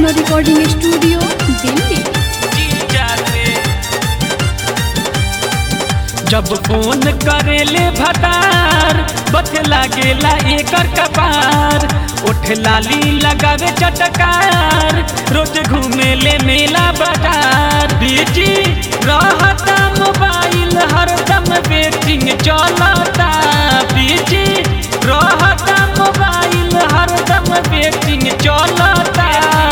Vaishno recording studio Delhi जब phone करेले भतार बथे लागेला एकर कपार ओठ लाली लगावे चटकार रोज घूमेले मेला बाजार बिजी रहता मोबाइल हरदम वेटिंग चलता बिजी रहता मोबाइल हरदम वेटिंग चलता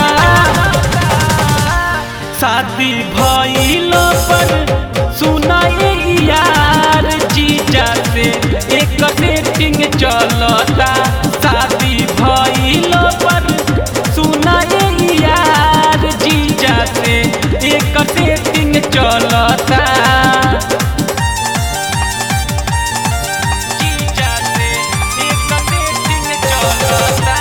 शादी भइलो पर सुनाए यार जीजा से एक सेटिंग चलता शादी भइलो पर सुनाए यार जीजा से एक सेटिंग चलता जीजा से एक सेटिंग चलता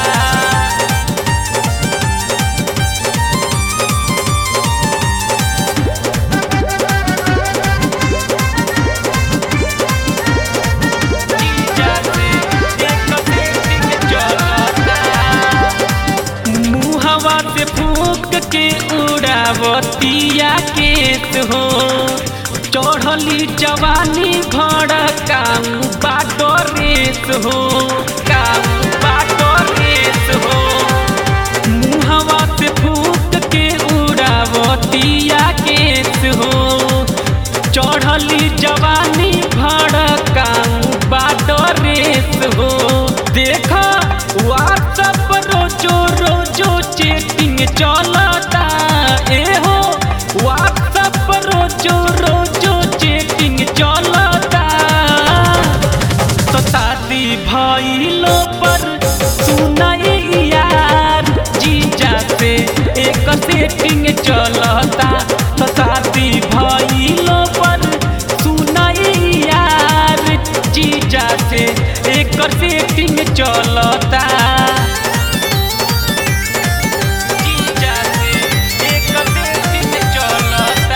मुहवा से फूक के उड़ावतिया केत हो चढ़ली जवानी भड़ काम बाटो रेत हो काम बाटो रेत हो मुहवा से फूक के उड़ावतिया केत हो चढ़ली जवानी भड़ काम बाटो रेत हो देखा व्हाट्सअप रोजो रोजो चेटिंग चलता ए हो व्हाट्सअप रोजो रोजो चेटिंग चलता तो शादी भइलो पर सुनाई यार जीजा से एक सेटिंग चलता तो शादी भइलो पर सुनाई यार जीजा से एक सेटिंग चलता जीजा से एक सेटिंग चलता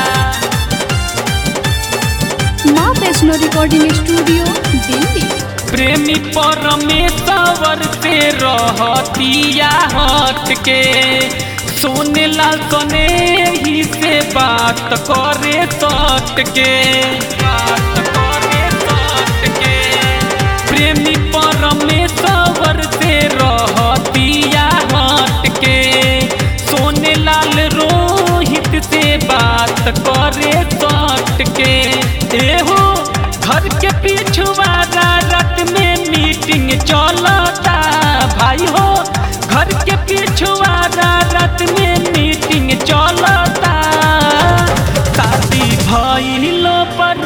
माँ वैष्णो रिकॉर्डिंग स्टूडियो दिल्ली प्रेमी परमेश्वर से रहतिया हट के सोने लाल सने ही से बात करे सट के बात करे सट के प्रेमी परमेश्वर से रहतिया हट के सोने लाल रोहित से बात करे सट के एहो घर के पिछुआरा रात में मीटिंग चलता भाई हो घर के पिछुआरा रात में मीटिंग चलता शादी भइलो पर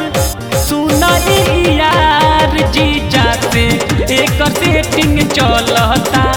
सुनाई यार जीजा से एक सेटिंग चलता